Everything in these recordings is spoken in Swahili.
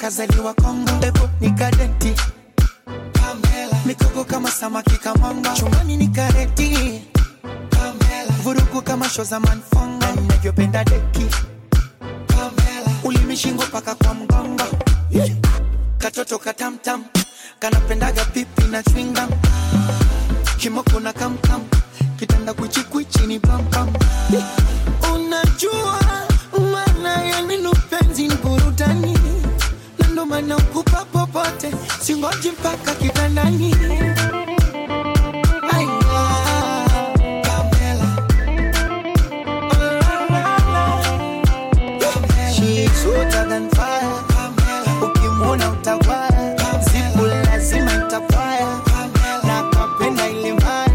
kazaliwa Kongo, pepo ni kadenti Pamela, mikoko kama samaki kamanga, chumbani ni kareti Pamela, vurugu kama show za manfonga, ninavyopenda deki Pamela, ulimi shingo paka kwa mgongo yeah. Katoto katamtam kanapendaga pipi na chwinga kimoko na kamkam kitanda kwichikwichi ni pampam unajua maana ya neno penzi ni burudani na ndo maana ukupa popote singoji mpaka kitandani Ai, ah, Pamela. Oh, la, la, la. She's hotter than fire. Ukimwona utawaya. Siku lazima itafaya. Na kapenda ile mbaya.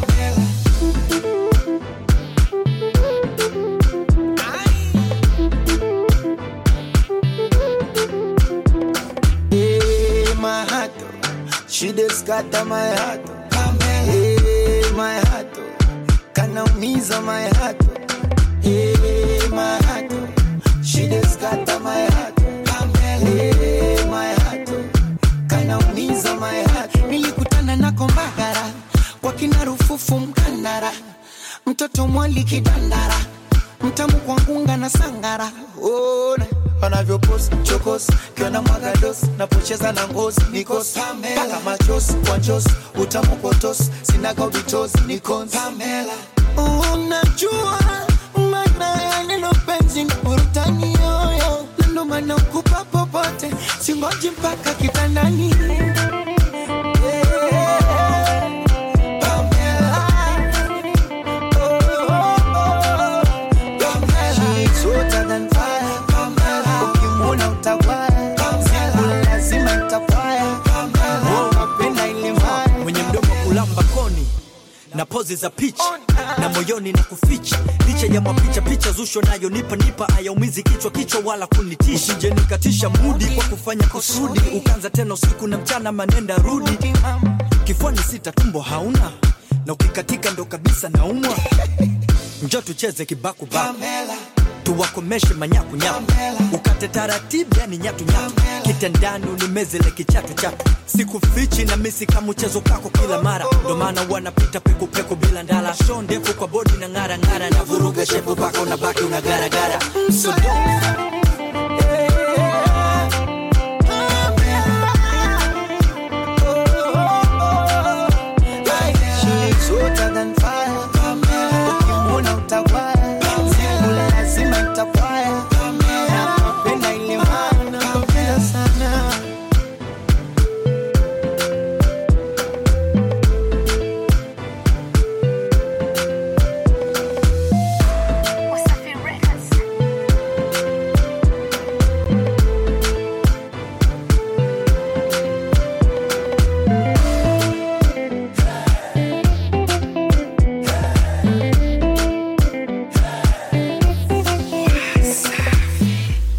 Eh, my heart, oh. She just scatter my heart. oh. Eh, my heart, oh. kanaumiza my heart. oh. Eh, my heart, oh. she just scatter my heart. oh. Eh, my heart, oh. kanaumiza my heart. Nilikutana nako Mbagara kwa kina Rufufu Mkandara, mtoto mwali kidandara, mtamu kwa ngunga na sangara. Ona wanavyopost chokos kiona mwaga dos napocheza na ngozi nikos mpaka machos kwa njos utamu potos sinaga ubitos nikons Pamela unajua maana ya neno penzi ni burudani yoyo na ndo maana ukupa popote singoji mpaka kitandani Yeah. Pamela. Oh, oh, oh. Pamela. She's hotter than fire. Ukimwona utawaya. Siku lazima itafaya. Unapenda ile mbaya. mwenye mdomo kulamba koni na pozi za picha na moyoni na kuficha licha ya mapicha picha zusho nayo nipa nipa ayaumizi kichwa kichwa wala kunitisha usije nikatisha mudi kwa kufanya kusudi ukanza tena usiku na mchana manenda rudi kifuani sita tumbo hauna na ukikatika ndo kabisa naumwa njo tucheze kibakubaku Pamela. tuwakomeshe manyakunyaku ukate taratibu yani nyatunyatu kitandani unimezele kichatu chatu sikufichi na misi kama mchezo kako kila mara ndo maana wanapita pekupeku bila ndala sho ndefu kwa bodi na ng'ara ng'ara na vuruga shepu paka unabaki unagaragara so don't